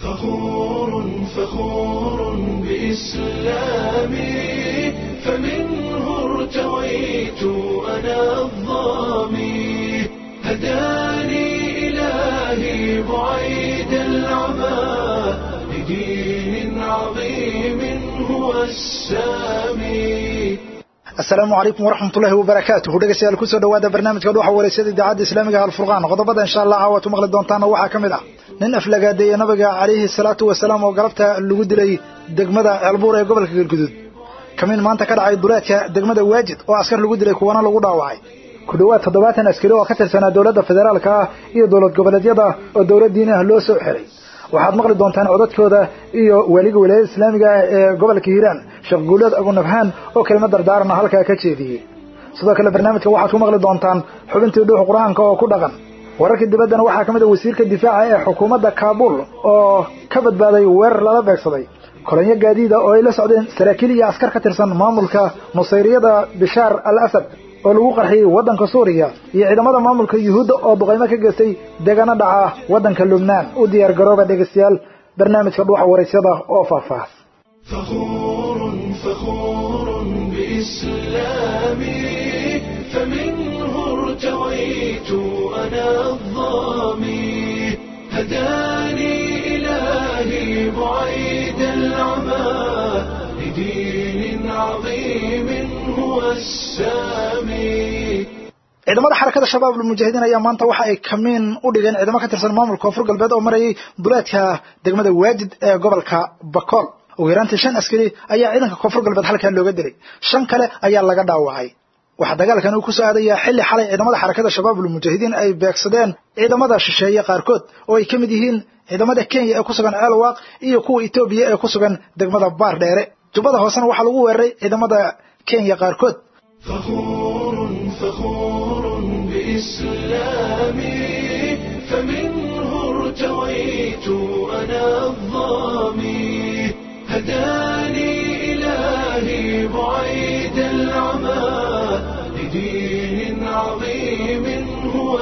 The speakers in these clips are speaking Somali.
فخور فخور بإسلامي فمنه ارتويت أنا الظامي هداني إلهي بعيد العمى لدين عظيم هو السامي asalaamu calaykum waraxmatullaahi wabarakaatuhu dhegeystayaal kusoo dhawaada barnaamijka dhuuxa wareysada idaacadda islaamiga alfurqaan qodobada insha allah caawaad u maqli doontaana waxaa ka mid ah nin aflagaadeeye nabiga calayhi salaatu wasalaam oo galabta lagu dilay degmada ceelbuur ee gobolka galguduud kamiin maanta ka dhacay duleedka degmada waajid oo askar lagu dilay kuwana lagu dhaawacay ku dhowaad toddobaatan askari oo ka tirsanaa dowladda federaalka ah iyo dowlad goboleedyada oo dowlad diini ah loo soo xiray waxaad maqli doontaan codadkooda iyo weliga wilaayada islaamiga ah ee gobolka hiiraan sheekh guuleed agunabhaan oo kelima dardaarana halkaa ka jeediyey sidoo kale barnaamijka waxaad ku maqli doontaan xubintii dhuux qur-aanka oo ku dhaqan wararkii dibaddana waxaa ka mid a wasiirka difaaca ee xukuumadda kaabul oo ka badbaaday weerar lala beegsaday kolonyo gaadiida oo ay la socdeen saraakiil iyo askar ka tirsan maamulka nusayriyada bishaar al asad oo lagu qarxiyey waddanka suuriya iyo ciidamada maamulka yuhuudda oo duqaymo ka geystay degana dhaca waddanka lubnaan u diyaar garooba dhegeystayaal barnaamijka dhuuxa waraysyada oo faahfaahs فخور فخور بإسلامي فمنه ارتويت أنا الظامي هداني إلهي بعيد العمى لدين عظيم هو السامي ciidamada xarakada shabaab almujaahidiin ayaa maanta waxa ay kamiin u dhigeen ciidamo ka tirsan maamulka koonfur galbeed oo marayay duleedka degmada waajid ee gobolka bakool ugu yaraantii shan askari ayaa ciidanka koonfur galbeed halkaa looga dilay shan kale ayaa laga dhaawacay waxaa dagaalkan uu ku soo aadayaa xilli xalay ciidamada xarakada shabaab almujaahidiin ay beegsadeen ciidamada shisheeye qaarkood oo ay ka mid yihiin ciidamada kenya ee ku sugan ceelwaaq iyo kuwa etoobiya ee ku sugan degmada baar dheere jubbada hoosena waxaa lagu weeraray ciidamada kenya qaarkood فخور فخور بإسلامي فمنه ارتويت أنا الظامي هداني إلهي بعيد العمى لدين عظيم هو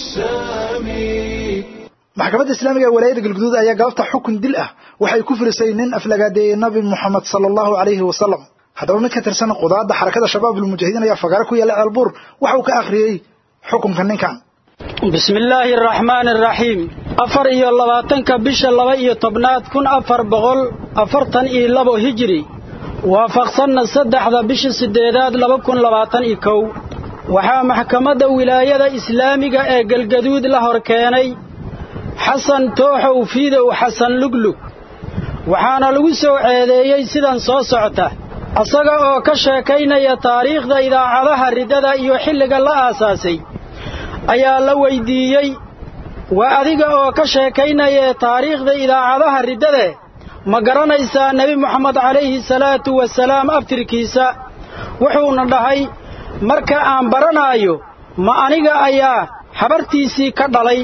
السامي maxkamadda islaamiga ee walaayada galguduud ayaa galabta xukun dil ah waxay ku firisay nin aflagaadeeyey nabi moxamed sala allahu calayhi wasalam haddaba mid ka tirsan qudaadda xarakada shabaab almujaahidiin ayaa fagaare ku yaalla ceelbuur waxa uu ka akhriyey xukunka ninkan bismi illaahi araxmaani araxiim afar iyo labaatanka bisha laba iyo tobnaad kun afar boqol afartan iyo labo hijiri waafaqsanna saddexda bisha siddeedaad laba kun labaatan iyo kow waxaa maxkamadda wilaayada islaamiga ee galgaduud la hor keenay xasan tooxow fiidow xasan luglug waxaana lagu soo ceedeeyey sidan soo socota asaga oo ka sheekaynaya taariikhda idaacadaha riddada iyo xilliga la aasaasay ayaa la weyddiiyey waa adiga oo ka sheekaynaya taariikhda idaacadaha riddade ma garanaysaa nebi moxamed calayhi salaatu wasalaam aftirkiisa wuxuuna dhahay marka aan baranaayo ma aniga ayaa habartiisii ka dhalay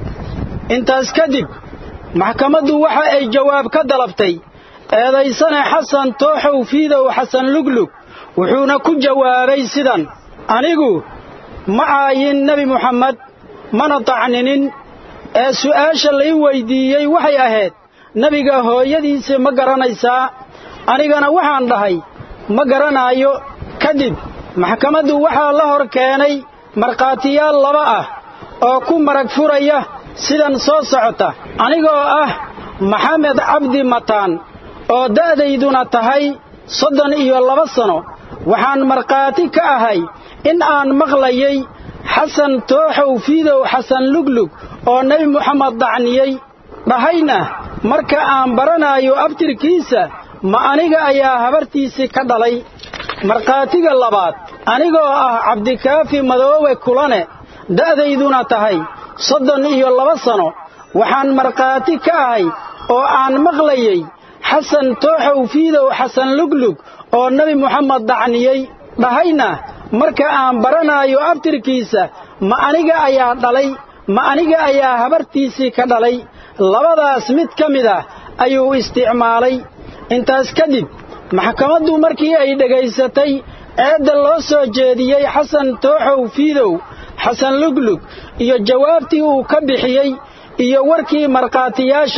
intaas kadib maxkamaddu waxa ay jawaab ka dalabtay eedaysane xasan tooxow fiidow xasan luglug wuxuuna ku jawaabay sidan anigu ma caayin nebi muxammed mana tacninin ee su'aasha lay weyddiiyey waxay ahayd nebiga hooyadiisa ma garanaysaa anigana waxaan dhahay ma garanaayo kadib maxkamaddu waxaa la hor keenay markhaatiyaal laba ah oo ku marag furaya sidan soo socota anigoo ah maxamed cabdi mataan oo da'dayduna tahay soddon iyo laba sano waxaan markhaati ka ahay in aan maqlayay xasan tooxow fiidow xasan luglug oo nebi moxamed dacniyey dhahayna marka aan baranaayo abtirkiisa ma aniga ayaa habartiisii ka dhalay markhaatiga labaad anigoo ah cabdikaafi madoowe kulane da'dayduna tahay soddon iyo laba sano waxaan markhaati ka ahay oo aan maqlayay xasan tooxow fiidow xasan luglug oo nebi moxamed dacniyey dhahayna marka aan baranaayo abtirkiisa ma aniga ayaa dhalay ma aniga ayaa habartiisii ka dhalay labadaas mid ka mid ah ayuu isticmaalay intaas kadib maxkamaddu markii ay dhegaysatay eedda loo soo jeediyey xasan tooxow fiidow xasan luglug iyo jawaabtii uu ka bixiyey iyo warkii markhaatiyaasha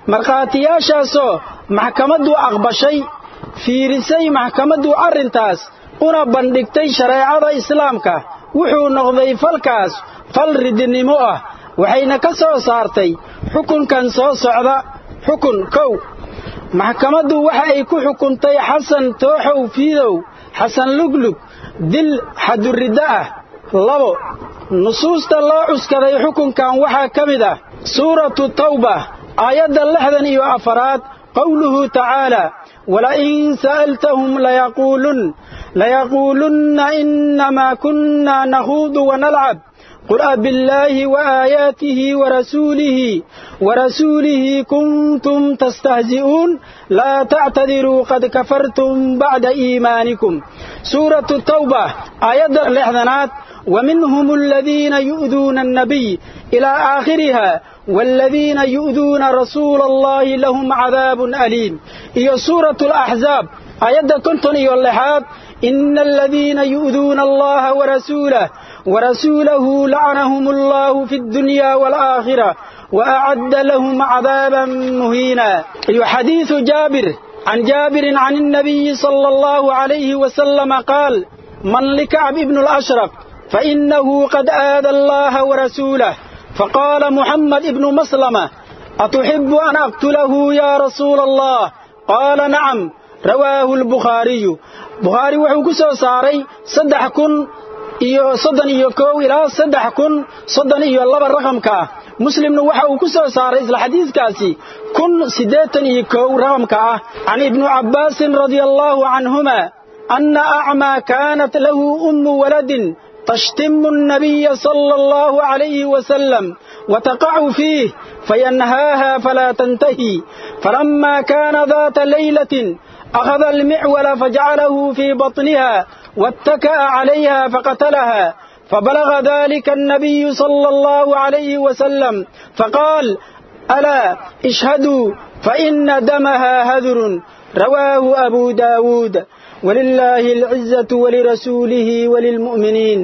markhaatiyaashaasoo maxkamaddu aqbashay fiirisay maxkamaddu arrintaas una bandhigtay shareecada islaamka wuxuu noqday falkaas fal ridnimo ah waxayna ka soo saartay xukunkan soo socda xukun kow maxkamaddu waxa ay ku xukuntay xasan tooxow fiidow xasan luglug dil xaduriddo ah labo nusuusta loo cuskaday xukunkan waxaa ka mid ah suuratu tawba aayadda lixdan iyo afaraad qowluhu tacaalaa walain sa'altahum layaquulun layaquulunna innamaa kunna nakhuudu wanalcab qul abillaahi waaayaatihi warasuulihi warasuulihi kuntum tastahzi'uun laa tactadiruu qad kafartum bacda iimaanikum suuratu tawba aayadda lixdanaad ومنهم الذين يؤذون النبي إلى آخرها والذين يؤذون رسول الله لهم عذاب أليم إيا سورة الأحزاب آيات كنتن إيا اللحاد إن الذين يؤذون الله ورسوله ورسوله لعنهم الله في الدنيا والآخرة وأعد لهم عذابا مهينا أي حديث جابر عن جابر عن النبي صلى الله عليه وسلم قال من لكعب ابن الأشرف فإنه قد آذى الله ورسوله فقال محمد ابن مسلمة أتحب أن أقتله يا رسول الله قال نعم رواه البخاري بخاري وحو كسو ساري صدح كن iyo soddon iyo kow ilaa saddex kun soddon iyo laba raqamka ah muslimna waxa uu ku soo saaray isla xadiiskaasi kun siddeetan iyo kow raqamka ah can ibnu cabbaasin radia allaahu canhuma anna acmaa kaanat lahu ummu waladin تشتم النبي صلى الله عليه وسلم وتقع فيه فينهاها فلا تنتهي فلما كان ذات ليلة أخذ المعول فجعله في بطنها واتكأ عليها فقتلها فبلغ ذلك النبي صلى الله عليه وسلم فقال ألا اشهدوا فإن دمها هذر رواه أبو داود ولله العزة ولرسوله وللمؤمنين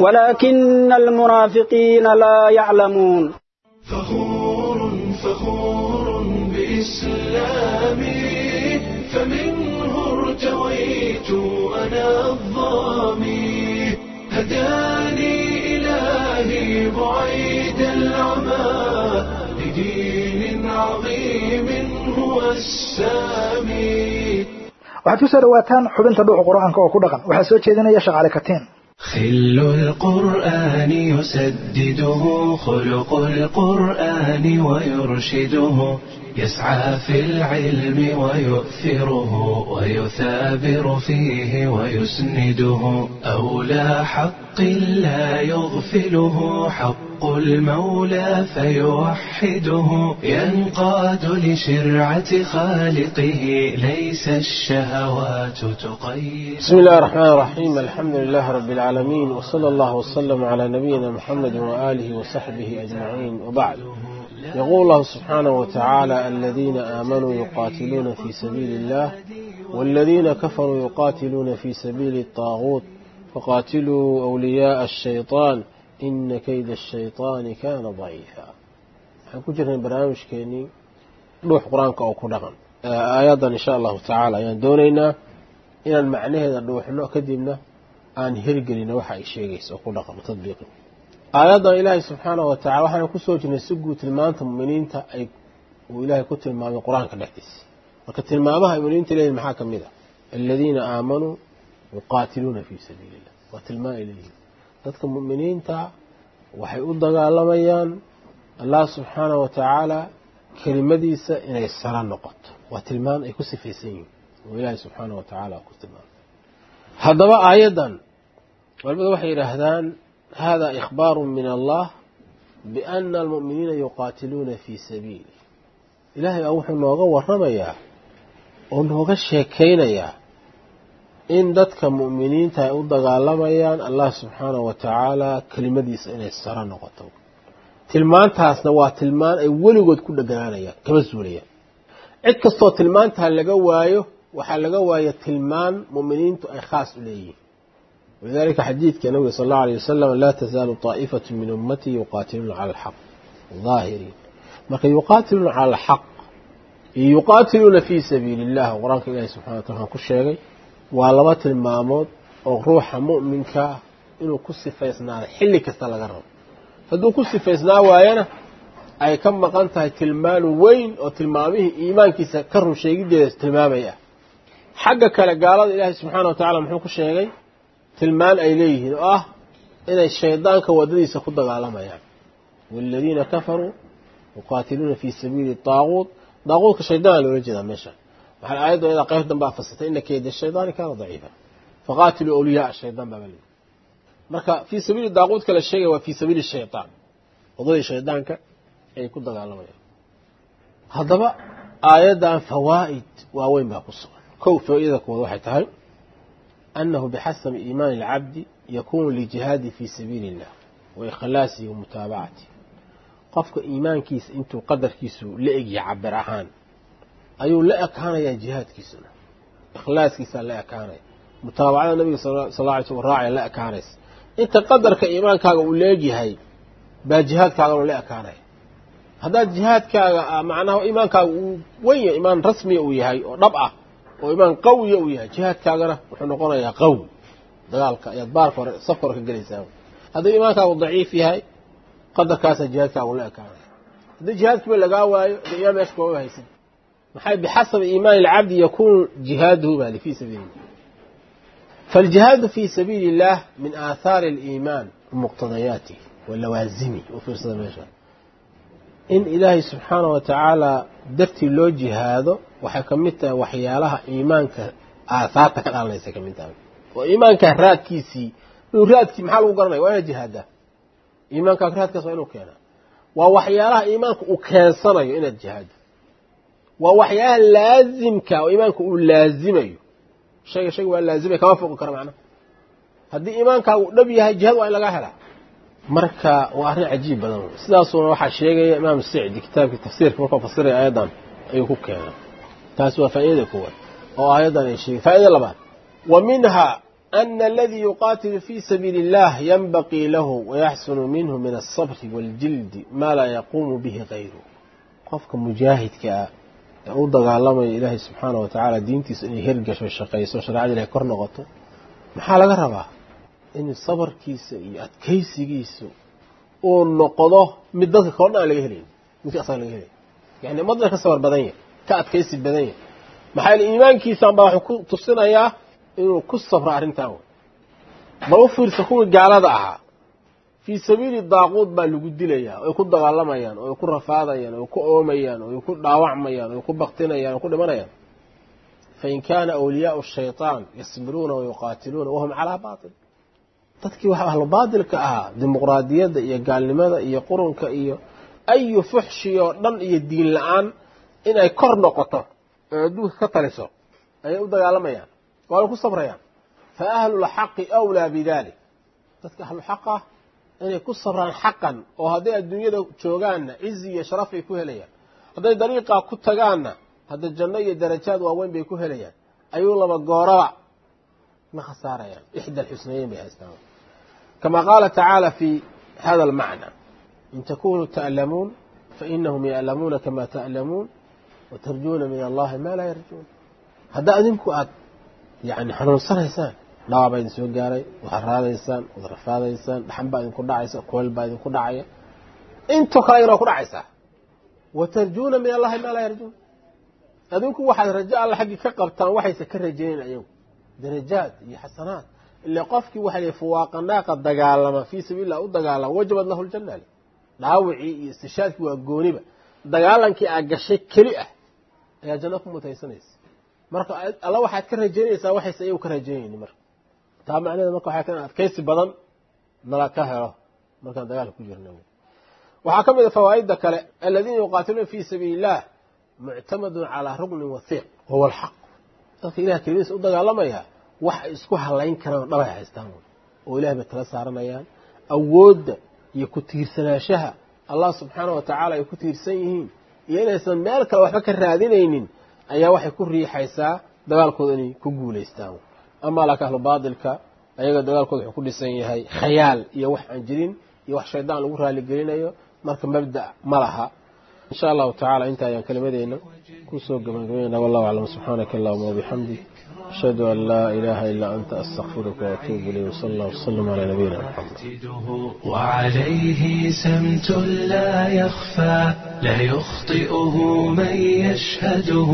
ولكن المنافقين لا يعلمون فخور فخور بإسلامي فمنه ارتويت أنا الظامي هداني إلهي بعيد العمى لدين عظيم هو السامي waxaad ku soo dhawaataan xubinta dhuuxa qur-aanka oo ku dhaqan waxaa soo jeedinaya shaqaale katiin خل القرآن يسدده خلق القرآن ويرشده يسعى في العلم ويؤثره ويثابر فيه ويسنده أولى حق لا يغفله حق المولى فيوحده ينقاد لشرعة خالقه ليس الشهوات تقيد بسم الله الرحمن الرحيم الحمد لله رب العالمين وصلى الله وسلم على نبينا محمد وآله وصحبه أجمعين وبعد يقول الله سبحانه وتعالى الذين آمنوا يقاتلون في سبيل الله والذين كفروا يقاتلون في سبيل الطاغوت فقاتلوا أولياء الشيطان إن كيد الشيطان كان ضعيفا حنكون جرنا برنامج كيني روح قرآنك أو كدغن آيادا إن شاء الله تعالى يعني دونينا إن المعنى هذا روح نوع كدبنا aan hirgelina waxa ay sheegaysa oo ku dhaqmo tadbiiqin aayadan ilaahay subxaanahu wa tacala waxaana ku soo jirnay si guud tilmaanta muminiinta ay uu ilaahay ku tilmaamay qur-aanka dhexdiisa marka tilmaamaha muminiinta leeyihin maxaa ka mid ah aladiina aamanuu yuqaatiluuna fii sabiili illah waa tilmaan ay leeyihin dadka muminiinta waxay u dagaalamayaan allah subxaanahu wa tacaala kelimadiisa inay sara noqoto waa tilmaan ay ku sifaysan yihiin oo ilaahay subxaanahu wa tacaala ku tilmaamay haddaba aayaddan culamadu waxay yidhaahdaan hada ikhbaaru min allah biana almu'miniina yuqaatiluuna fii sabiili ilaahay baa wuxuu nooga waramayaa oo nooga sheekaynayaa in dadka mu'miniinta ay u dagaalamayaan allah subxaanahu wa tacaala kelimadiisa inay saro noqoto tilmaantaasna waa tilmaan ay weligood ku dheganaanayaan kama suulayaan cid kastoo tilmaantaa laga waayo waxaa laga waaya tilmaan muminiintu ay khaas u leeyihiin walidalika xadiidka nabiga sal allau alay wasalam laa tasaalu taa'ifatu min ummatii yuqaatiluuna cala alxaq daahiriin marka yuqaatiluuna cala alxaq yuqaatiluuna fii sabiili illah qur-aanka ilaahi subxana wa taala ku sheegay waa laba tilmaamood oo ruuxa mu'minka ah inuu ku sifaysnaado xilli kasta laga rabo hadduu ku sifaysnaa waayana ay ka maqan tahay tilmaan weyn oo tilmaamihii iimaankiisa ka run sheegideeda tilmaamaya xagga kale gaalada ilaahay subxaana wa tacala muxuu ku sheegay tilmaan ay leeyihiin oo ah inay shaydaanka waddadiisa ku dagaalamayaan waaladiina kafaruu yuqaatiluuna fii sabiili daaquut daaquudka shaydaan loola jeedaa meesha waxaa aayadda iyada qayb danbaa fasirtay ina keyda shaydaani kaana daciifa faqaatiluu awliyaa shaydaan baaba leeyihi marka fii sabiili daaquudka la sheegaya waa fii sabiili shaydaan waddadii shaydaanka ay ku dagaalamayaan haddaba aayaddan fawaa'id waaweyn baa ku sugan kow faa'iidada kuwaad waxay tahay annahu bixasabi iimaani alcabdi yakuunu lijihaadi fii sabiili illah wa ikhlaasihi wa mutaabacatihi qofka iimaankiisa intuu qadarkiisu la egya cabir ahaan ayuu la ekaanayaa jihaadkiisuna ikhlaaskiisaa la ekaanaya mutaabacada nabiga sal alla alay slm raacaya la ekaanaysa inta qadarka iimaankaaga uu leegyahay baa jihaadkaagana la ekaanaya haddaad jihaadkaaga macnaha iimaankaaga uu wen yahay iimaan rasmiya uu yahay oo dhab ah oo iimaan qawiya uu yahay jihaadkaagana wuxuu noqonayaa qawi dagaalka ayaad baarka hore safka hore ka gelaysaa hadduu iimaankaagu daciif yahay qadarkaasaa jihaadkaagu la ekaanaya haddii jihaadkiiba lagaa waayo dee imaan meesha kooga haysid maxay bixasabi iimaani alcabdi yakuunu jihaaduhu bali fii sabiili illah فالجهاد في سبيل الله من آثار الإيمان ومقتضياته ولوازمه وفرصة ماشا إن إلهي سبحانه وتعالى درتي لو جهاده وحكمتها وحيالها إيمانك آثارتك الآن ليس كمنتها وإيمانك راد كيسي لو راد كي محل وقرني وين جهاده إيمانك راد كيسي وين كينا ووحيالها إيمانك وكان صنع إن الجهاد ووحيالها لازمك وإيمانك لازمه shayga shayga waa laazimay kama foqi karo macnaha haddii iimaankaagu dhab yahay jihad waa in lagaa helaa marka waa arrin cajiib badan wey sidaasuna waxaa sheegaya imaam sicdi kitaabkii tafsiirka markuu fasiraya aayaddan ayuu ku keenay taasi waa faa'iidada koowaad oo aayaddan ay sheegay faa'ida labaad wa minha ana aladii yuqaatilu fii sabiili illah yanbaqii lahu wayaxsunu minhu min alsabri waaljildi maa laa yaquumu bihi gayru qofka mujaahidka ah ee u dagaalamaya ilaahay subxaana wa tacaala diintiisa inay hergasho shaqayso shareecada ilahay kor noqoto maxaa laga rabaa in sabarkiisa iyo adkaysigiisu uu noqdo mid dadka kao dhan aan laga helayn midka asaga laga helay yani madna ka sabar badan yahy ka adkaysi badan yahy maxaa yele iimaankiisan baa wuxuu ku tusinayaa inuu ku sabro arrintan wey bal u fiirsa kuwii gaalada ahaa fii sabiili daaquud baa lagu dilayaa oy ku dagaalamayaan oy ku rafaadayaan oy ku oomayaan oy ku dhaawacmayaan oy ku baktinayaan oy ku dhimanayaan fain kaana awliyaau shayطaan yasbiruuna wayuqaatiluuna wahum calaa baatil dadkii waxa ahlu baatilka ahaa dimuqraadiyadda iyo gaalnimada iyo qurunka iyo ayu fuxshi oo dhan iyo diin la-aan inay kor noqoto oo adduunka ka taliso ayay u dagaalamayaan waana ku sabrayaan fa ahlulxaqi awlaa bidalik dadka ahluxaq ah inay ku sabraan xaqan oo hadday adduunyada joogaanna cizi iyo sharaf ay ku helayaan hadday dariiqaa ku tagaanna hadda janno iyo darajaad waaweyn bay ku helayaan ayuu laba gooraba ma khasaarayaan ixda alxusnayeyn bay haystaan kama qaala tacaala fi hada almacna in takunuu ta'lamuun fainahum ya'lamuuna kama ta'lamuun watarjuuna min allahi ma laa yarjuun haddaa adinku aad yani xanuunsanaysaan dhaawaa baa idin soo gaaray waxaad raadaysaan waad rafaadaysaan dhaxan baa idinku dhacaysa kuleel baa idinku dhacaya intoo kale ayana waa ku dhacaysaa watarjuuna min allahi maa laa yarjuun adinku waxaad rajo alla xaggii ka qabtaan waxayse ka rajaynayn ayagu darajaad iyo xasanaad ile qofkii waxa la fuwaaqanaaqa dagaalama fii sabiilillah u dagaalama wajabad lahu ljanna le dhaawicii iyo istishaadkii waa gooniba dagaalankii aa gashay keli ah ayaa janno ku mutaysanaysa marka alla waxaad ka rajaynaysaa waxayse ayagu ka rajaynayni marka taa macnaheeda marka waxay ka adkaysi badan nala ka helo markaan dagaalka ku jirna waxaa ka mid a fawaa'idda kale aladiina yuqaatiluuna fii sabiili illah muctamadun calaa rugnin wathiiq wahuwa alxaq dadka ilaha kelimidiisa u dagaalamaya wax ay isku halayn karaan dhabay haystaan oo ilahay bay tala saaranayaan awoodda iyo ku tiirsanaanshaha allah subxaana wa tacaala ay ku tiirsan yihiin iyo inaysan meel kale waxba ka raadinaynin ayaa waxay ku riixaysaa dagaalkooda inay ku guulaystaan amaa laakiin ahlu baatilka ayaga dagaalkooda wuxuu ku dhisan yahay khayaal iyo wax aan jirin iyo wax shaydaan lagu raaligelinayo marka mabda' ma laha insha allahu tacaala inta ayaan kelimadeenna kusoo gabagabaynayna wallahu aclam subxaanaka allahuma wabixamdik ashhadu an laa ilaaha ilaa anta astakfiruka waatuubu ilayh wsala allah wasalam calaa nabiyina muxamed وعليه سمت لا يخفى لا يخطئه من يشهده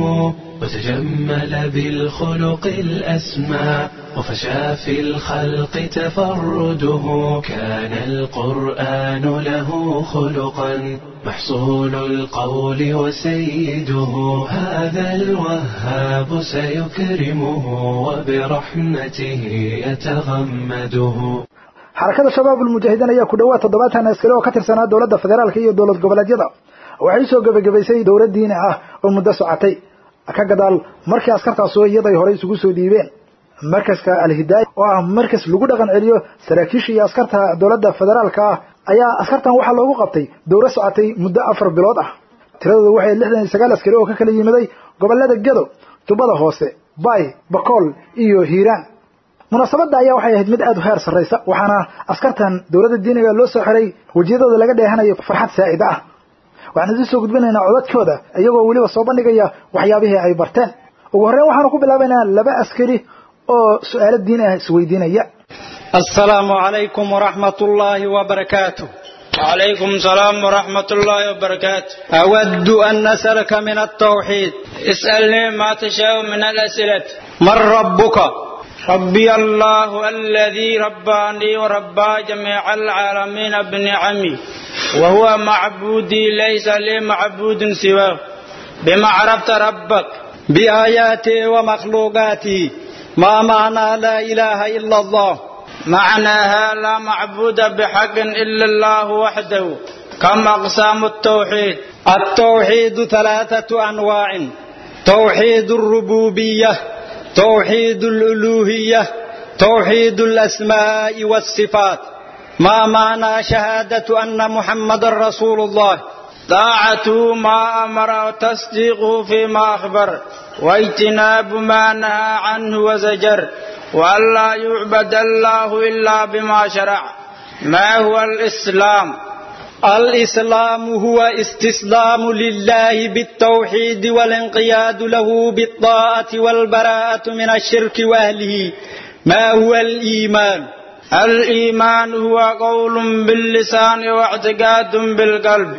وتجمل بالخلق الأسمى وفشى في الخلق تفرده كان القرآن له خلقا محصول القول وسيده هذا الوهاب سيكرمه وبرحمته يتغمده xarakada shabaab ulmujaahidiin ayaa ku dhawaad toddobaatan askari oo ka tirsanaa dowladda federaalka iyo dowlad goboleedyada waxay soo gebagabaysay dowlad diini ah oo muddo socotay ka gadaal markii askartaasoo iyaday horey isugu soo dhiibeen markaska alhidaaya oo ah markas lagu dhaqan celiyo saraakiisha iyo askarta dowladda federaalka ah ayaa askartan waxaa loogu qabtay dowlad socotay muddo afar bilood ah tiradooda waxay lixdan iyo sagaal askari oo ka kala yimiday gobolada gedo jubbada hoose bay bakool iyo hiiraan munaasabadda ayaa waxay ahayd mid aada u heer sarraysa waxaana askartan dowladda diiniga loo soo xiray wejiyadooda laga dheehanayo farxad saa'ida ah waxaan idin soo gudbinaynaa codadkooda iyagoo weliba soo bandhigaya waxyaabihii ay barteen ugu horreyn waxaanu ku bilaabaynaa laba askari oo su-aalo diin ah isweydiinaya السلام عليكم ورحمة الله وبركاته وعليكم السلام ورحمة الله وبركاته أود أن نسألك من التوحيد اسألني ما تشاء من الأسئلة من ربك ربي الله الذي رباني وربى جميع العالمين بنعمي وهو معبودي ليس لي معبود سواه بما عرفت ربك بآياته ومخلوقاته ما معنى لا إله إلا الله معناها لا معبود بحق إلا الله وحده كم أقسام التوحيد التوحيد ثلاثة أنواع توحيد الربوبية توحيد الألوهية توحيد الأسماء والصفات ما معنى شهادة أن محمد رسول الله طاعته ما أمر وتصديقه فيما أخبر واجتناب ما نهى عنه وزجر وأن لا يعبد الله إلا بما شرع ما هو الإسلام الإسلام هو استسلام لله بالتوحيد والانقياد له بالطاعة والبراءة من الشرك وأهله ما هو الإيمان الإيمان هو قول باللسان واعتقاد بالقلب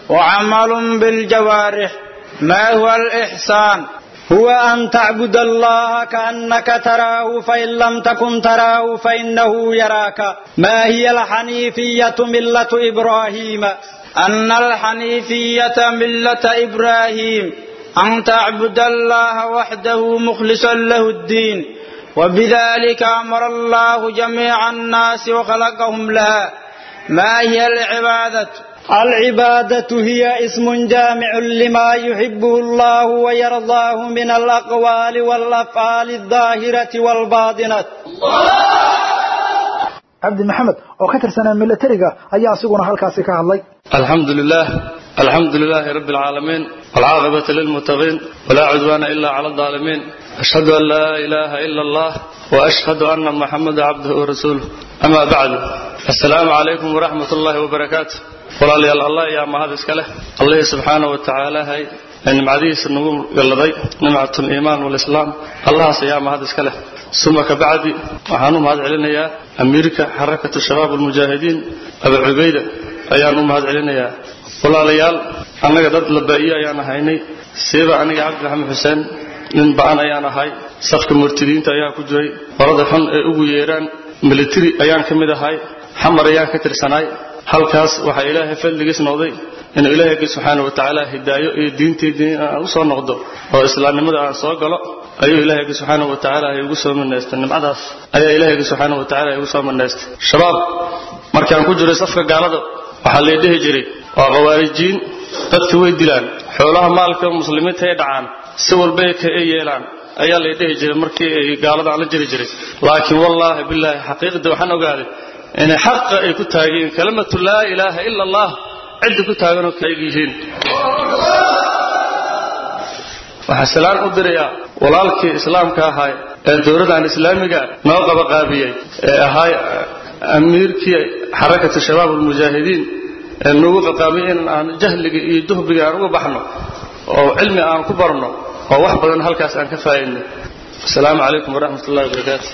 وعمل بالجوارح ما هو الإحسان هو أن تعبد الله كأنك تراه فإن لم تكن تراه فإنه يراك ما هي الحنيفية ملة إبراهيم أن الحنيفية ملة إبراهيم أن تعبد الله وحده مخلصا له الدين وبذلك أمر الله جميع الناس وخلقهم لها ما هي العبادة العبادة هي اسم جامع لما يحبه الله ويرضاه من الأقوال والأفعال الظاهرة والباطنة cabdi maxamed oo ka tirsanaa milatariga ayaa asiguna halkaasi ka hadlay الحمد لله الحمد لله رب العالمين والعاقبة للمتقين ولا عدوان إلا على الظالمين أشهد أن لا إله إلا الله وأشهد أن محمد عبده ورسوله أما بعد السلام عليكم ورحمة الله وبركاته walaalayaal allah ayaa mahad iska leh allihii subxaana wa tacaala hay ee nimcadihiisa nagu galladay nimcat liimaan walislaam allahaas ayaa mahad iska leh suma ka bacdi waxaan u mahad celinayaa amiirka xarakatu shabaab almujaahidiin abu cubayda ayaan u mahad celinayaa walaalayaal annaga dad labaa'iye ayaan ahaynay siiba aniga cabdi maxamed xuseen nin ba'an ayaan ahay safka murtidiinta ayaa ku jiray qorada xun ee ugu yeeraan militari ayaan ka mid ahay xamar ayaan ka tirsanaay halkaas waxaa ilaahay fadligiis noqday inuu ilaahayga subxaana wa tacaala hidaayo iyo diinteedii aan u soo noqdo oo islaamnimada aan soo galo ayuu ilaahayga subxaana wa tacaala igu soo manaystay nimcadaas ayaa ilaahayga subxaana wa tacaala igu soo manaystay shabaab markaan ku jiray safka gaalada waxaa lay dhihi jiray waa khawaarijiin dadka way dilaan xoolaha maalka muslimiinta ay dhacaan si walbay ka ay yeelaan ayaa lay dhihi jiray markii ay gaalada aan la jiri jiray laakiin wallaahi bilaahi xaqiiqda waxaan ogaaday inay xaqa ay ku taageen kalimatu laa ilaaha ila allah cidda ku taaganoo kaeg yihiin waxaa salaan u dirayaa walaalkii islaamka ahaa ee dowladdan islaamiga noo qabaqaabiyey ee ahaa amiirkii xarakatu shabaab almujaahidiin ee nagu qaqaabiyey in aan jahliga iyo duhbiga aan uga baxno oo cilmi aan ku barno oo wax badan halkaas aan ka faa'idno asalaamu calaykum waraxmat ullahi wabarakaatu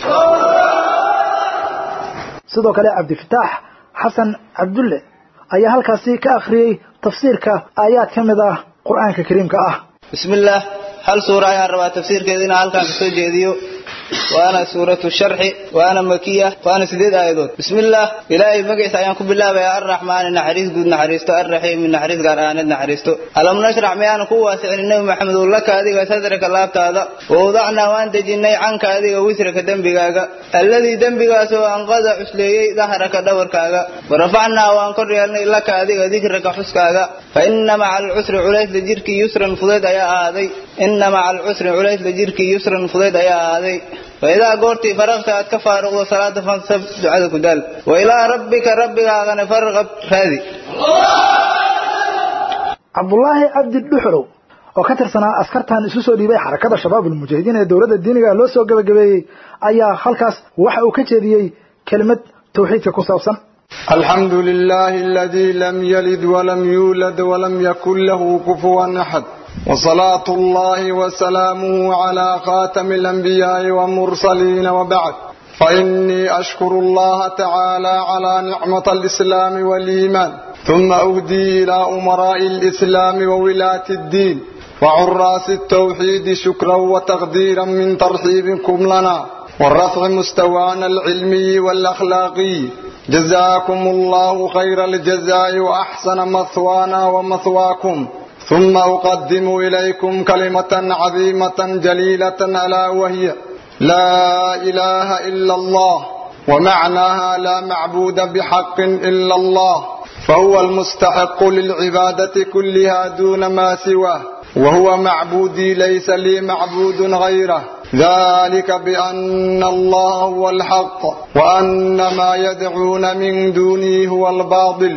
sidoo kale cabdifitaax xasan cabdulle ayaa halkaasi ka akhriyey tafsiirka aayaad ka mid ah qur'aanka kariimka ah bismi illaah hal suura ayaan rabaa tafsiirkeeda inaan halkaan ka soo jeediyo waana suuratu sharxi waana makiya waana sideed aayadood bismillaah ilaahay magaciisa ayaan ku bilaabayaa arraxmaani naxariis guud naxariisto arraxiimi naxariis gaar ahaaneed naxariisto alam nashrax miyaanan ku waasicinin nebi maxamed oo laka adiga sadraka laabtaada wawdacnaa waan dejinnay canka adiga wisraka dembigaaga alladii dembigaasoo anqada cusleeyey dahraka dhawarkaaga warafacnaa waan kor yeelnay laka adiga dikraka xuskaaga fa inna maca alcusri culaysla jirkii yusran fudayd ayaa ahaaday inna maca alcusri culaysla jirkii yusran fudayd ayaa ahaaday faidaa goortii faraqta aad ka faaruqdo salaada fansab ducada ku daal wa ilaa rabbika rabbigaagana farqab raadi cabdulaahi cabdi dhuxulow oo ka tirsanaa askartan isu soo dhiibay xarakada shabaab ulmujaahidiin ee dowladda diiniga loo soo gabagabeeyey ayaa halkaas waxa uu ka jeediyey kelimad tawxiidka ku saabsan الحمد لله الذي لم يلد ولم يولد ولم يكن له كفوا أحد وصلاة الله وسلامه على خاتم الأنبياء والمرسلين وبعد فإني أشكر الله تعالى على نعمة الإسلام والإيمان ثم أهدي إلى أمراء الإسلام وولاة الدين وعراس التوحيد شكرا وتقديرا من ترحيبكم لنا والرفع مستوانا العلمي والأخلاقي جزاكم الله خير الجزاء وأحسن مثوانا ومثواكم ثم أقدم إليكم كلمة عظيمة جليلة ألا وهي لا إله إلا الله ومعناها لا معبود بحق إلا الله فهو المستحق للعبادة كلها دون ما سواه وهو معبودي ليس لي معبود غيره ذلك بأن الله هو الحق وأن ما يدعون من دونه هو الباطل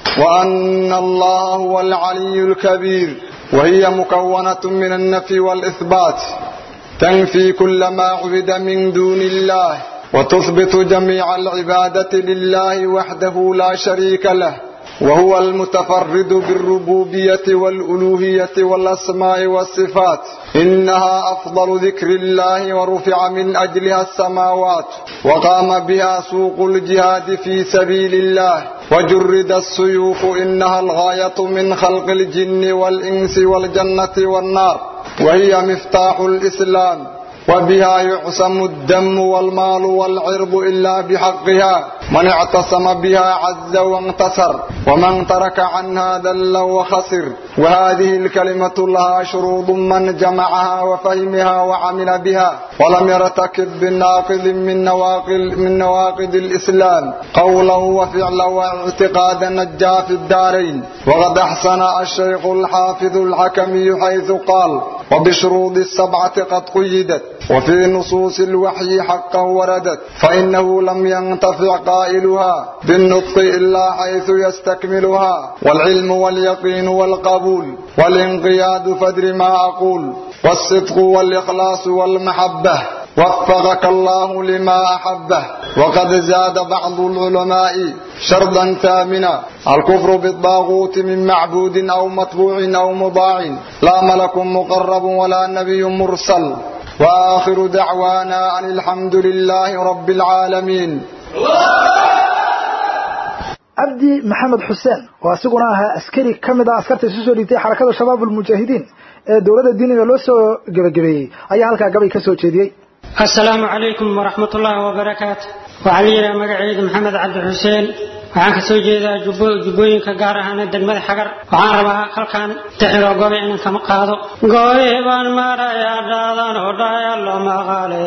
وأن الله هو العلي الكبير وهي مكونة من النفي والإثبات تنفي كل ما عبد من دون الله وتثبت جميع العبادة لله وحده لا شريك له وهو المتفرد بالربوبية والألوهية والأسماء والصفات إنها أفضل ذكر الله ورفع من أجلها السماوات وقام بها سوق الجهاد في سبيل الله وجرد السيوف إنها الغاية من خلق الجن والإنس والجنة والنار وهي مفتاح الإسلام وبها يعصم الدم والمال والعرض إلا بحقها من اعتصم بها عز وانتصر ومن ترك عنها ذل وخسر وهذه الكلمة لها شروط من جمعها وفهمها وعمل بها ولم يرتكب بناقض من نواقض من نواقض الإسلام قولا وفعلا واعتقادا نجا في الدارين وقد أحسن الشيخ الحافظ الحكمي حيث قال وبشروط السبعة قد قيدت وفي نصوص الوحي حقا وردت فإنه لم ينتفع قائلها بالنطق إلا حيث يستكملها والعلم واليقين والقبول والانقياد فدر ما أقول والصدق والإخلاص والمحبة وفقك الله لما أحبه وقد زاد بعض العلماء شرطا ثامنا الكفر بالطاغوت من معبود أو متبوع أو مضاع لا ملك مقرب ولا نبي مرسل وآخر دعوانا أن الحمد لله رب العالمين cabdi maxamed xuseen oo asiguna ahaa askari ka mid ah askarta isu soo dhiibtay xarakada shabaab ulmujaahidiin ee dowladda diiniga loo soo gebagabeeyey ayaa halkaa gabay ka soo jeediyey asalaamu calaykum waraxmat ullaahi wabarakaatu waxaa la yidhaha magacayda maxamed cabdi xuseen waxaan ka soo jeedaa jubbooyinka gaar ahaan degmada xagar waxaan rabaa halkan tixiro gobe inaan kama qaado gobe baan marayaa dhaadan oo dhaya loo maqaale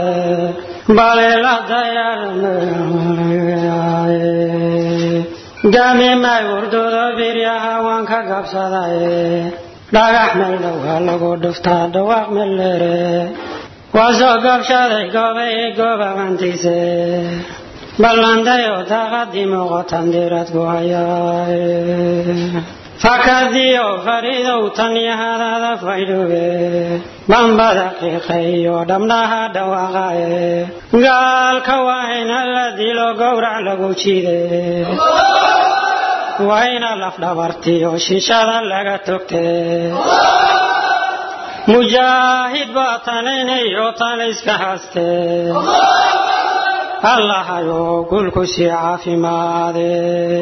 baleeladayaaye gaami may wurdoodo biryaha waan ka gabsadaye dhagax meel dhowaa lagu dhuftaa dhawaaq meel dheere waa soo gabshaday goobay goobabantiise ballandayo daaqadii muuqatan dirad ku hayaaye fakadiyo fariidow tan yahadaada faydhube bambada qiiqayo dhabnaha dhawaaqaye gaalka waa ina la dilo gowrac lagu jide waa ina lafdhabartiyo shishada laga togte mujaahid baa tanaynayo tana iska haastee allahayo gulku sii caafimaade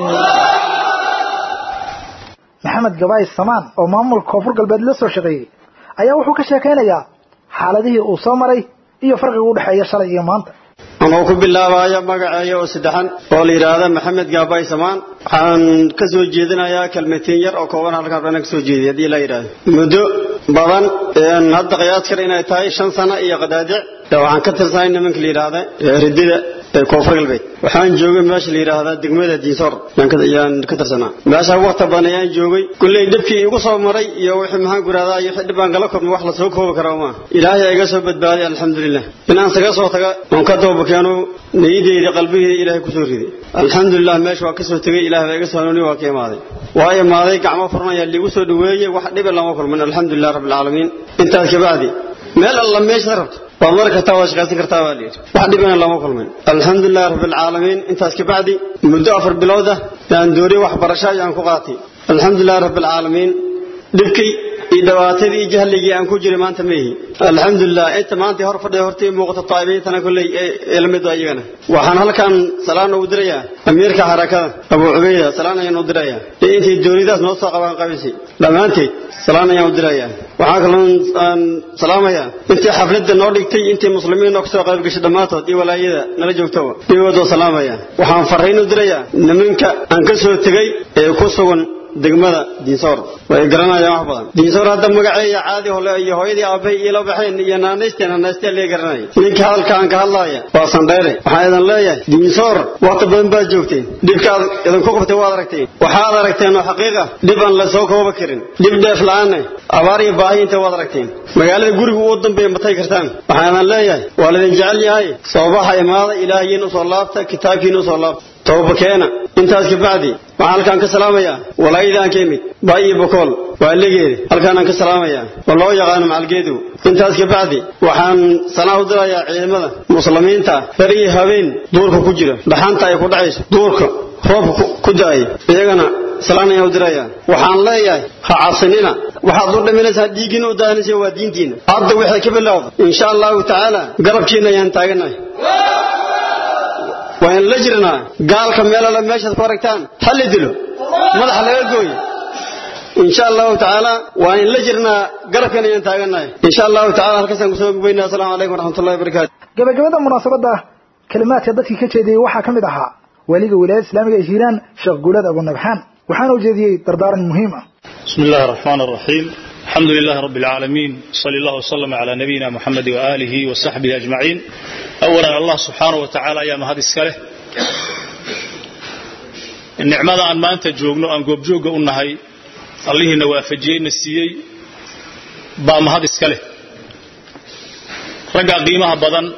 maxamed gabaay samaan oo maamulka koonfur galbeed la soo shaqeeyey ayaa wuxuu ka sheekaynayaa xaaladihii uu soo maray iyo farqiga u dhexeeya shalay iyo maanta anuu ku bilaabayo magaceeya oo saddexan oo la yidhaahda maxamed gaabay samaan waxaan ka soo jeedinayaa kelmatiin yar oo kooban halkaan bana ka soo jeediy haddii la yidhaahdo muddo badan hadda qiyaas kale inay tahay shan sano iyo qadaadic waxaan ka tirsanay nimanka la yidhaahda ridida ee koonfur galbeed waxaan joogay meesha la yidhaahda degmada diisoor ayaan ka tirsanaa meesha waqti badan ayaan joogay kulley dhibkii igu soo maray iyo wixii maxaan ku yidhahdaa iyo wixii dhib aan kala kulmay wax la soo koobi kara ma ilaahay iga soo badbaaday alxamdulilah inaan saga soo taga oon ka doobakeeno niyadeyda qalbigeeda ilaahay kusoo riday alxamdulilah meesha waa kasoo tegay ilahay baa iga soo hanuuni waa ka imaaday waa imaaday gacmo furan ayaa liigu soo dhaweeyey wax dhiba lama kulmin alxamdulilah rabbilcaalamiin intaas kabacdi meel alla meeshaad rabto waad mari kartaa waad shaqaysan kartaa baa layidhi wax dhibana lama kulmin alxamdulilah rabbilcaalamiin intaas kabacdi muddo afar bilooda yaan dooriye waxbarasho ayaan ku qaatay alxamdulilah rabbilcaalamiin dhibkii iyo dhibaatadii iyo jahligii aan ku jiray maanta maihi alxamdulilah inta maanta hor fadhiya hortii muuqata taabiintana kolley ee la mid ah iyagana waxaan halkan salaan ugu dirayaa amiirka xarakada abuu cubayda salaan ayaan u dirayaa iyo intay doonidaas noo soo qabaan qabaysay dhammaanteed salaan ayaan u dirayaa waxaa kaloon aan salaamayaa intii xafladda noo dhigtay intii muslimiin noo kasoo qayb gashay dhammaantood iyo walaayada nala joogtaba iyagoodoo salaamaya waxaan farriin u dirayaa nimanka aan ka soo tegay ee ku sugan degmada diinsoor way garanayaan wax badan diinsoor hadda magaceeya caadi hole iyo hooyadii aabbahay iila baxeen iyo naanaysteen naanaysteen lee garanaya ninkii hadalka aan ka hadlaaya waa sandheere waxaan idin leeyahay diinsoor waqti badan baad joogteen dhibkaad idinku qabtay waad aragteen waxaad aragteen oo xaqiiqa dhib aan la soo kooba karin dhib dheef la-aanne abaar iyo baahi inta waad aragteen magaalada guriga ugu dambeeya matay kartaan waxaan idin leeyahay waa laydin jecel yahay soobaxa imaada ilaahiyiin usoo laabta kitaabkiina usoo laabta toobakeena intaas kabacdi waxaan halkaan ka salaamayaa walaayadaan ka imid baay iyo bokool waa legeeda halkaanaan ka salaamayaa oo loo yaqaano macalgeedu intaas kabacdi waxaan sanaa u dirayaa ciidamada muslimiinta ber iyo habeen duurka ku jira dhaxanta ay ku dhacayso duurka roobka ku da-ay iyagana salaan ayaan u dirayaa waxaan leeyahay ha cabsanina waxaad u dhiminaysaa dhiiggiina u daahanaysa waa diintiina hadda waxay ka bilowda insha allahu tacaala garabkiina ayaan taaganahay waan la jirnaa gaalka meel alle meeshaad ku aragtaan ha la dilo madaxa laga gooyo insha allahu tacaala waan la jirnaa garabkan ayaan taaganahay insha allahu tacala halkaasaan kusoo gubaynaa asalaamu calaykum waraxmatullahi wabarakaatu gabagabada munaasabadda kalimaadka dadkii ka jeediyey waxaa ka mid ahaa weliga wilaayada islaamiga ee hiiraan sheekh guulad abunabxaan waxaana u jeediyey dardaaran muhiim ah بسم الله الرحمن الرحيم الحمد لله رب العالمين صلى الله وسلم على نبينا محمد وآله وصحبه أجمعين أولا الله سبحانه وتعالى يا مهد السكاله النعمة أن ما أنت جوغنو أن قوب جوغ أنهي الله نوافجين نسيي با مهد السكاله رقا قيمها بدن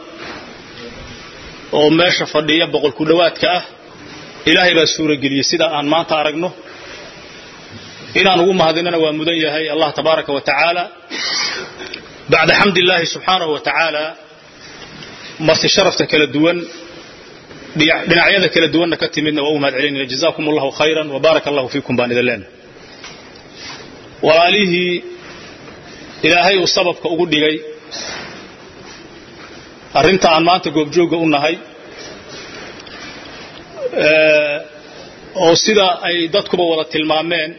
oo meesha fadhiya boqol ku dhawaadka ah ilaahay baa suura geliyey sida aan maanta aragno inaan ugu mahadinana waa mudan yahay allah tabaaraka wa tacaala bacda xamdi illaahi subxaanahu wa tacaala marti sharafta kala duwan dhinacyada kala duwanna ka timidna waa u mahad celinayna jazaakum allahu khayran wa baaraka allahu fiikum baan idin leenahay walaalihii ilaahay uu sababka ugu dhigay arrinta aan maanta goobjoogga u nahay oo sida ay dadkuba wada tilmaameen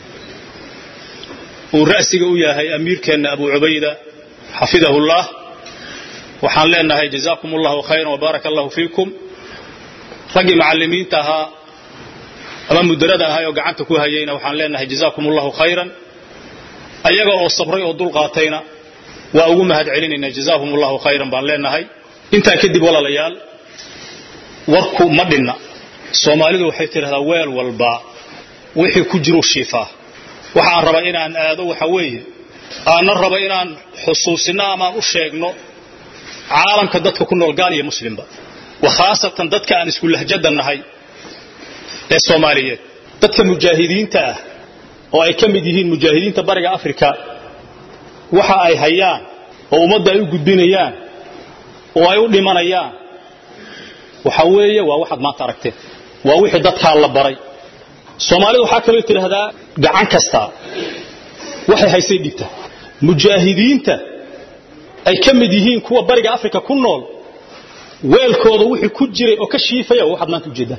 uu ra'siga u yahay amiirkeenna abu cubayda xafidahullah waxaan leenahay jazaakum allahu khayran wabaaraka allahu fiikum raggii macallimiinta ahaa ama mudarada ahay oo gacanta ku hayayna waxaan leenahay jazaakum allahu khayran ayaga oo sabray oo dulqaatayna waa ugu mahad celinaynaa jazaahum allahu khayran baan leenahay intaa kadib walaalayaal warku ma dhinna soomaalidu waxay tidhahdaa weel walba wixii ku jiru shiifaa waxaan rabaa inaan aado waxa weeye aanna raba inaan xusuusino amaan u sheegno caalamka dadka ku nool gaal iyo muslimba wa khaasatan dadka aan isku lahjada nahay ee soomaaliyeed dadka mujaahidiinta ah oo ay ka mid yihiin mujaahidiinta bariga afrika waxa ay hayaan oo ummadda ay u gudbinayaan oo ay u dhimanayaan waxa weeye waa waxaad maanta aragteen waa wixii dadkaa la baray soomaalida waxaa kaloo tidhaahdaa gacan kasta waxay haysay dhigta mujaahidiinta ay ka mid yihiin kuwa bariga afrika ku nool weelkooda wixii ku jiray oo ka shiifaya waxaad maanta ujeeddaan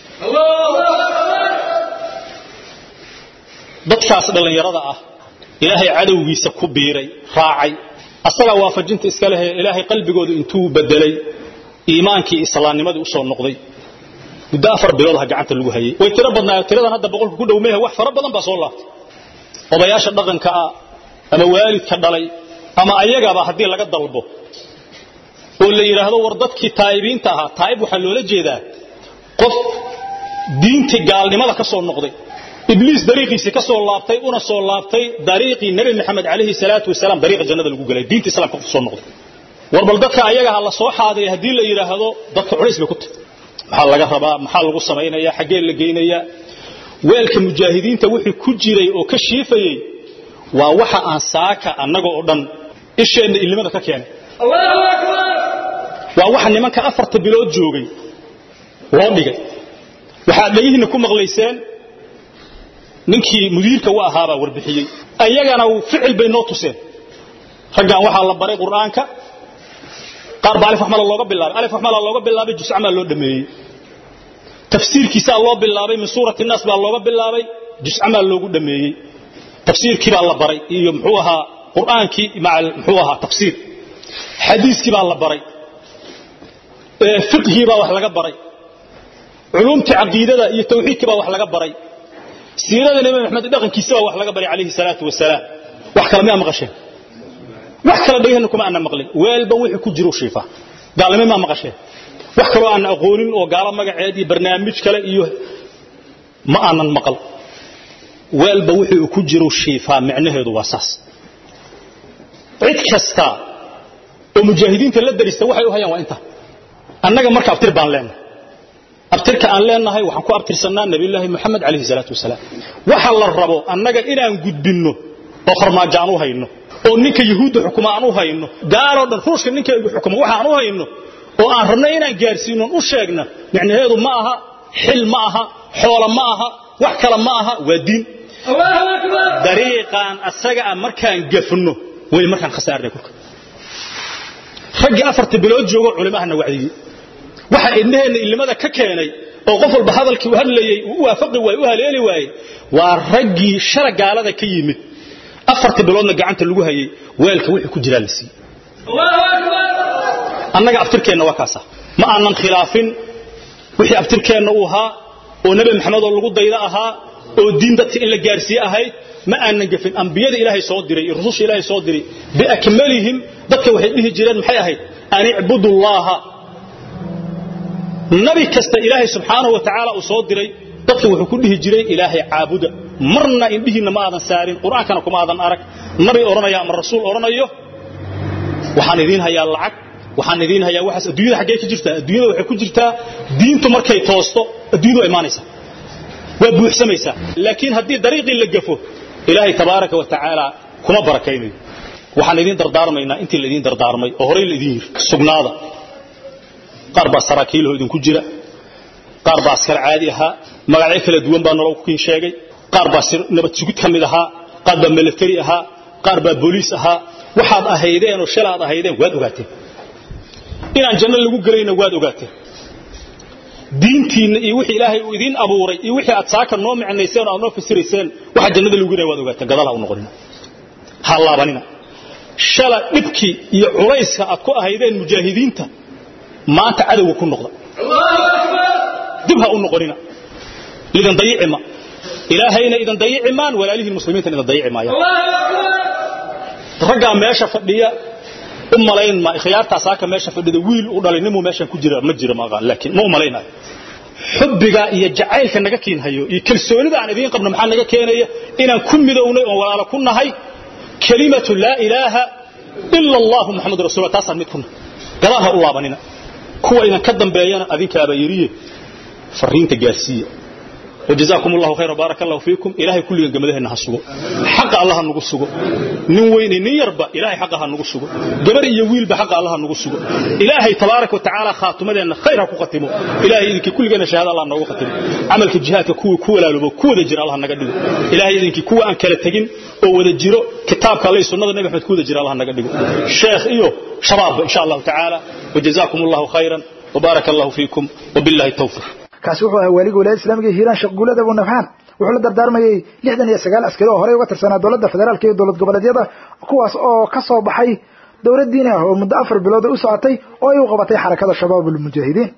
dadkaas dhallinyarada ah ilaahay cadowgiisa ku biiray raacay asagaa waafajinta iska lehee ilaahay qalbigooda intuu bedelay iimaankii islaamnimadii usoo noqday muddo afar bilood ha gacanta lagu hayay way tiro badnaayo tiradan hadda boqolka ku dhow mehe wax fara badan baa soo laabtay odayaasha dhaqanka ah ama waalidka dhalay ama ayagaba haddii laga dalbo oo la yidhaahdo war dadkii taa'ibiinta ahaa taa'ib waxaa loola jeedaa qof diintii gaalnimada ka soo noqday ibliis dariiqiisii ka soo laabtay una soo laabtay dariiqii nebi maxamed calayhi salaatu wasalaam dariiqa jannada lagu gelay diinta islaamka ku soo noqday war bal dadka ayaga ha la soo xaadiray haddii la yidhaahdo dadka culays bay ku tahay maxaa laga rabaa maxaa lagu samaynayaa xaggee la geynayaa weelka mujaahidiinta wixii ku jiray oo ka shiifayey waa waxa aan saaka annaga oo dhan isheenna ilimada ka keenay waa waxa nimanka afarta bilood joogay loo dhigay waxaad dhegihiinna ku maqlayseen ninkii mudiirka u ahaabaa warbixiyey ayagana ficil bay noo tuseen raggan waxaa la baray qur'aanka qaar baa alif waxmala looga bilaabay alif waxmala looga bilaabay juscamaa loo dhameeyey tafsiirkiisaa loo bilaabay min suurati naas baa looga bilaabay juscamaa loogu dhameeyey tafsiirkii baa la baray iyo muxuu ahaa qur'aankii maca muxuu ahaa tafsiir xadiiskii baa la baray fiqhii baa wax laga baray culumtii caqiidada iyo tawxiidkii baa wax laga baray siirada nabi maxamed dhaqankiisa baa wax laga baray calayhi salaatu wasalaam wax kale miyaa maqasheen wax kale dhagaheenna kuma aanna maqlin weelban wixii ku jiro shiifa gaalnimo maa maqasheen wax kaloo aanna aqoonin oo gaalo magaceed iyo barnaamij kale iyo ma aanan maqal weelba wixii uu ku jiro shiifaa micnaheedu waa saas cid kasta oo mujaahidiinta la darista waxay u hayaan waa inta annaga marka abtir baan leenahay abtirka aan leenahay waxaan ku abtirsannaa nabiyullaahi moxamed calayhi salaatu wasalaam waxa la rabo annaga inaan gudbinno oo farmaajo aan u hayno oo ninka yuhuudda xukuma aan u hayno gaaloo dhan ruushka ninka xukuma waxa aan u hayno oo aan rabno inaan gaarsiinon u sheegna micnaheedu ma aha xil ma aha xoola ma aha wax kale ma aha waa diin dariiqaan asaga ah markaan gafno way markaan khasaarnay kulka raggii afarta bilood joogo culimahana wacdiyey waxa idnaheenna ilimada ka keenay oo qof walba hadalkii u hadlayey uu u waafaqi waayey u haleeli waayey waa raggii shara gaalada ka yimid afarta biloodna gacanta lagu hayay weelka wixii ku jiraa la siiyey annaga abtirkeenna waa kaasa ma aanan khilaafin wixii abtirkeenna uu ahaa oo nebi maxamed oo lagu dayda ahaa oo diin dadka in la gaarsiiye ahayd ma aanan gafin ambiyada ilaahay soo diray iyo rususha ilaahay soo diray biakmalihim dadka waxay dhihi jireen maxay ahayd an icbudu llaha nabi kasta ilaahay subxaanahu wa tacaala uu soo diray dadka wuxuu ku dhihi jiray ilaahay caabuda marna indhihiinna ma aadan saarin qur'aankana kuma aadan arag nabi odhanaya ama rasuul odhanayo waxaan idiin hayaa lacag waxaan idiin hayaa waxaas adduunyada xaggee ka jirtaa adduunyada waxay ku jirtaa diintu markay toosto adduunyadu waa imaanaysaa waa buuxsamaysaa laakiin haddii dariiqii la gafo ilaahay tabaaraka wa tacaala kuma barakaynayo waxaan idiin dardaarmaynaa intii la idiin dardaarmay oo horey la idiin yiri sugnaada qaar baa saraakiilahoo idinku jira qaar baa askar caadi ahaa magacyo kala duwan baa nolol kukiin sheegay qaar baa nabad sugid ka mid ahaa qaar baa military ahaa qaar baa booliis ahaa waxaad ahaydeen oo shalaad ahaydeen waad ogaateen inaan janno lagu gelayna waad ogaateen diintiinna iyo wixii ilaahay uu idiin abuuray iyo wixii aad saaka noo micnayseen oo aad noo fasirayseen waxa jannada lagu gelaya waad ogaateen gadaal ha u noqonina ha laabanina shala dhibkii iyo culayska aad ku ahaydeen mujaahidiinta maanta cadowga ku noqda dib ha u noqonina lidan dayicima ilaahayna idan dayici maan walaalihiin muslimiintan idan dayici maayaan raggaa meesha fadhiya u malayn ma khiyaartaa saaka meesha fadhida wiil u dhalay nimuu meeshan ku jira ma jira ma aqaan laakiin ma u malaynayo xubbiga iyo jacaylka naga keenhayo iyo kalsoonida aan idiin qabno maxaa naga keenaya inaan ku midownay oon walaalo ku nahay kelimatu laa ilaaha ila allahu muxamadu rasuulullah taasaan mid ku nahay gadaal ha u laabanina kuwa idan ka dambeeyana adinkaaba yiriye fariinta gaarsiiya وجزاكم الله خيرا بارك الله فيكم إلهي كل يوم جمده نحسوه حق الله نقصه نين وين نين يربى إلهي حقها نقصه جبر يويل بحق الله نقصه إلهي تبارك وتعالى خاتمه أن خيرها كقتمه إلهي إذنك كل جنا شهادة الله نقول ختمه عملك الجهات كو كو لا لبو كو دجر الله نقدمه إلهي إذنك كو أن كلا تجين أو ودجره كتابك الله سنة النبي محمد كو دجر الله نقدمه شيخ إيوه شباب إن شاء الله تعالى وجزاكم الله خيرا وبارك الله فيكم وبالله التوفيق kaasi wuxuu ahaa waaliga wilaayada islaamiga hiiraan sheekh guulada abu nafxaan wuxuu la dardaarmayey lixdan iyo sagaal askari oo horey uga tirsanaa dowladda federaalka iyo dowlad goboleedyada kuwaas oo ka soo baxay dowlad diini ah oo muddo afar bilood u socotay oo ay u qabatay xarakada shabaab ulmujaahidiin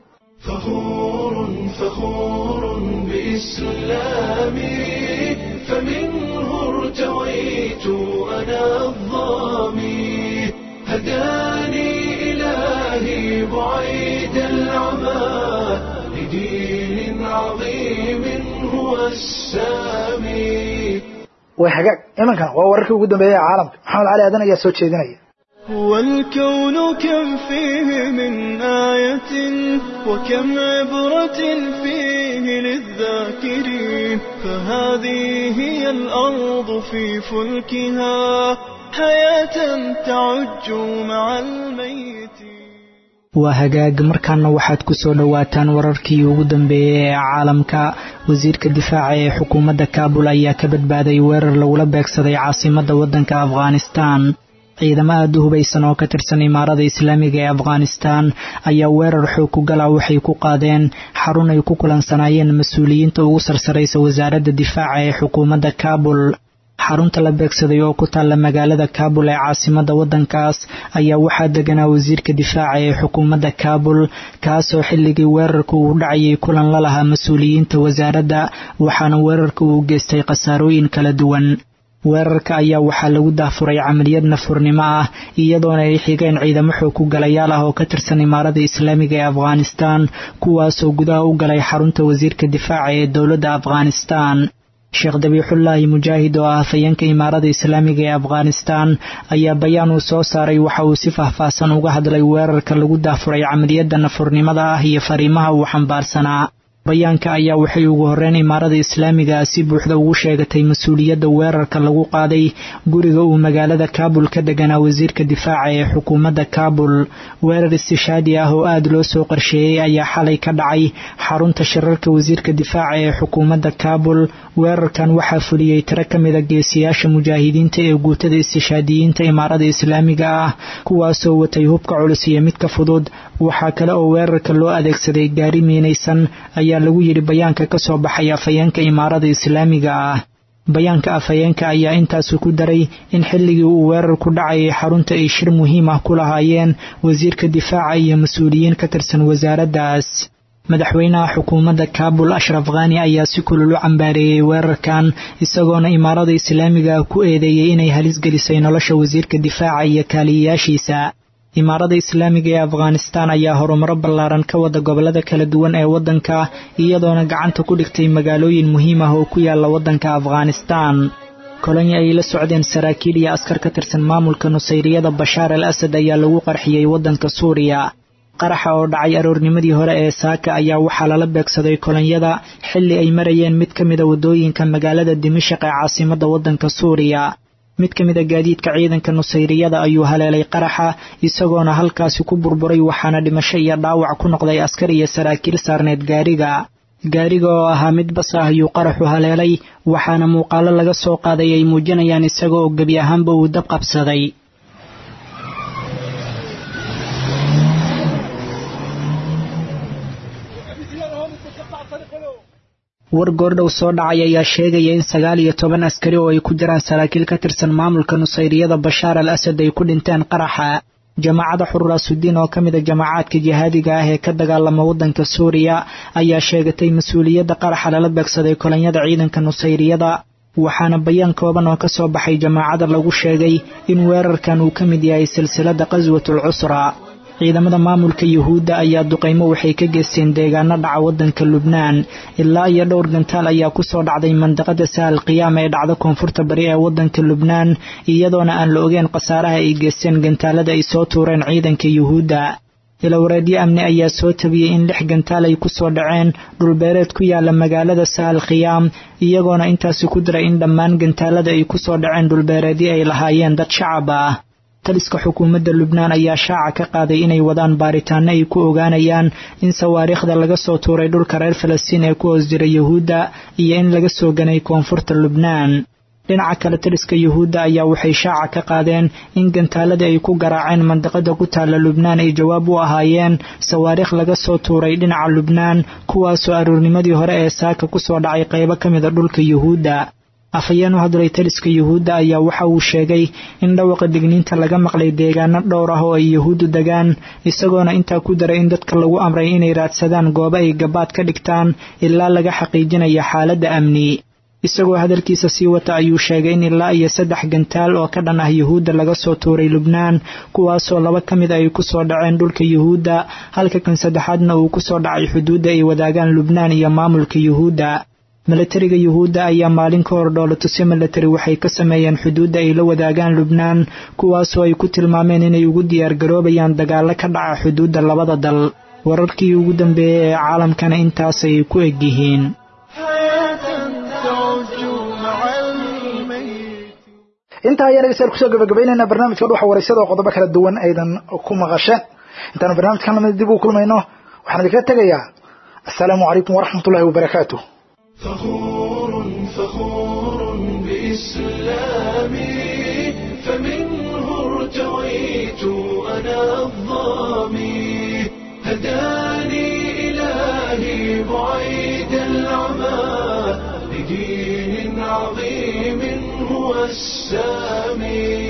هداني إلهي بعيد العمى لدين عظيم هو السامي way hagaag imankan waa wararkii ugu dambeeyay ee caalamka maxamed cali aadan ayaa soo jeedinaya والكون كم فيه من آية وكم عبرة فيه للذاكرين فهذه هي الأرض في فلكها حياة تعج مع الميت waa hagaag markaana waxaad ku soo dhowaataan wararkii ugu dambeeyey ee caalamka wasiirka difaaca ee xukuumadda kaabul ayaa ka badbaaday weerar lagula beegsaday caasimadda waddanka afghanistan ciidamo aada u hubaysan oo ka tirsan imaarada islaamiga ee afghanistan ayaa weerar xoog ku gala waxay ku qaadeen xarun ay ku kulansanaayeen mas-uuliyiinta ugu sarsaraysa wasaaradda difaaca ee xukuumadda kaabul xarunta la beegsaday oo ku taalla magaalada kaabul ee caasimadda waddankaas ayaa waxaa deganaa wasiirka difaaca ee xukuumadda kaabul kaasoo xilligii weerarka uu dhacayay kulan la lahaa mas-uuliyiinta wasaaradda waxaana weerarka uu geystay khasaarooyin kala duwan weerarka ayaa waxaa lagu dahfuray camaliyad nafurnimo ah iyadoona ay xigeen ciidamo xoog ku galayaal ah oo ka tirsan imaarada islaamiga ee afghanistan kuwaasoo gudaha u galay xarunta wasiirka difaaca ee dowladda afghanistan sheekh dabiixullaahi mujaahid oo ah hafayeenka imaarada islaamiga ee afghanistan ayaa bayaan uu soo saaray waxa uu si faahfaahsan uga hadlay weerarka lagu dahfuray camaliyadda nafurnimada ah iyo fariimaha uu xambaarsanaa bayaanka ayaa waxay ugu horreyn imaarada islaamiga si buuxda ugu sheegatay mas-uuliyadda weerarka lagu qaaday guriga uu magaalada kaabul ka deganaa wasiirka difaaca ee xukuumadda kaabul weerar istishaadi ah oo aada loo soo qorsheeyey ayaa xalay ka dhacay xarunta shirarka wasiirka difaaca ee xukuumadda kaabul weerarkan waxaa fuliyey tiro ka mida geesiyaasha mujaahidiinta ee guutada istishaadiyiinta imaarada islaamiga ah kuwaasoo watay hubka culus iyo midka fudud waxaa kale oo weerarka loo adeegsaday gaari miinaysan ayaa lagu yidhi bayaanka ka soo baxay afhayeenka imaarada islaamiga ah bayaanka afhayeenka ayaa intaasu ku daray in xilligii uu weerarku dhacayay xarunta ay shir muhiim ah ku lahaayeen wasiirka difaaca iyo mas-uuliyiin ka tirsan wasaaraddaas madaxweynaha xukuumadda kaabul ashraf khani ayaa si kulul u cambaareeyey weerarkan isagoona imaarada islaamiga ku eedeeyey inay halis gelisay nolosha wasiirka difaaca iyo kaaliyayaashiisa imaarada islaamiga ee afghanistan ayaa horumaro ballaaran ka wada gobolada kala duwan ee waddanka iyadoona gacanta ku dhigtay magaalooyin muhiim ah oo ku yaala waddanka afghanistan kolonyi ay la socdeen saraakiil iyo askar ka tirsan maamulka nusayriyada bashaar al asad ayaa lagu qarxiyey waddanka suuriya qaraxa oo dhacay aroornimadii hore ee saaka ayaa waxaa lala beegsaday kolonyada xilli ay marayeen mid ka mida waddooyinka magaalada dimashaq ee caasimadda waddanka suuriya mid ka mid a gaadiidka ciidanka nusayriyada ayuu haleelay qaraxa isagoona halkaasi ku burburay waxaana dhimasho iyo dhaawac ku noqday askar iyo saraakiil saarneed gaariga gaariga oo ahaa mid bas ah ayuu qaraxu haleelay waxaana muuqaalo laga soo qaaday ay muujinayaan isaga oo gebi ahaanba uu dab qabsaday war goordhow soo dhacay ayaa sheegaya in sagaal iyo toban askari oo ay ku jiraan saraakiil ka tirsan maamulka nusayriyada bashaar al asad ay ku dhinteen qaraxa jamaacada xururaasudiin oo ka mida jamaacaadka jihaadiga ah ee ka dagaalama waddanka suuriya ayaa sheegatay mas-uuliyadda qaraxa lala beegsaday kolonyada ciidanka nusayriyada waxaana bayaan kooban oo ka soo baxay jamaacada lagu sheegay in weerarkan uu ka mid yahay silsiladda qaswatul cusra ciidamada maamulka yuhuudda ayaa duqaymo waxay ka geysteen deegaano dhaca waddanka lubnaan ilaa iyo dhowr gantaal ayaa ku soo dhacday mandaqada sahal qiyaama ee dhacda koonfurta bari ee waddanka lubnaan iyadoona aan la ogeen khasaaraha ay geysteen gantaalada ay soo tuureen ciidanka yuhuudda ilawareedyo amni ayaa soo tabiyey in lix gantaal ay ku soo dhaceen dhulbeereed ku yaala magaalada sahal khiyaam iyagoona intaasi ku diray in dhammaan gantaalada ay ku soo dhaceen dhulbeereedyo ay lahaayeen dad shacab ah taliska xukuumadda lubnaan ayaa shaaca ka qaaday inay wadaan baaritaano ay ku ogaanayaan in sawaariikhda laga soo tuuray dhulka reer falastiin ee ku hoos jira yuhuudda iyo in laga soo ganay koonfurta lubnaan dhinaca kale taliska yuhuudda ayaa waxay shaaca ka qaadeen in gantaalada ay ku garaaceen mandiqada ku taalla lubnaan ay jawaab u ahaayeen sawaariikh laga soo tuuray dhinaca lubnaan kuwaasoo aroornimadii hore ee saaka ku soo dhacay qaybo ka mida dhulka yuhuudda afhayeen u hadlay taliska yuhuudda ayaa waxa uu sheegay in dhawaqa digniinta laga maqlay deegaano dhowr ah oo ay yuhuuddu degaan isagoona intaa ku daray in dadka lagu amray inay raadsadaan goobo ay gabaad ka dhigtaan ilaa laga xaqiijinaya xaaladda amni isagoo hadalkiisa sii wata ayuu sheegay in ilaa iyo saddex gantaal oo ka dhan ah yuhuudda laga soo tuuray lubnaan kuwaasoo laba ka mid ay ku soo dhaceen dhulka yuhuudda halka kan saddexaadna uu ku soo dhacay xuduudda ay wadaagaan lubnaan iyo maamulka yuhuudda milatariga yuhuudda ayaa maalin ka hor dhoolatusyo milatari waxay ka sameeyeen xuduudda ay la wadaagaan lubnaan kuwaasoo ay ku tilmaameen inay ugu diyaargaroobayaan dagaallo ka dhaca xuduudda labada dal wararkii ugu dambeeyey ee caalamkana intaasay ku egyihiin intaa ayaan dhegeystayaal kusoo gabagabaynaynaa barnaamijka dhuxa wareysada oo qodobo kala duwan aydan ku maqasheen intaanu barnaamijkan lamid dib u kulmayno waxaan idinka tegayaa assalaamu calaykum waraxmat ullahi wabarakaatu فخور فخور بإسلامي فمنه ارتويت أنا الظامي هداني إلهي بعيد العمى لدين عظيم هو السامي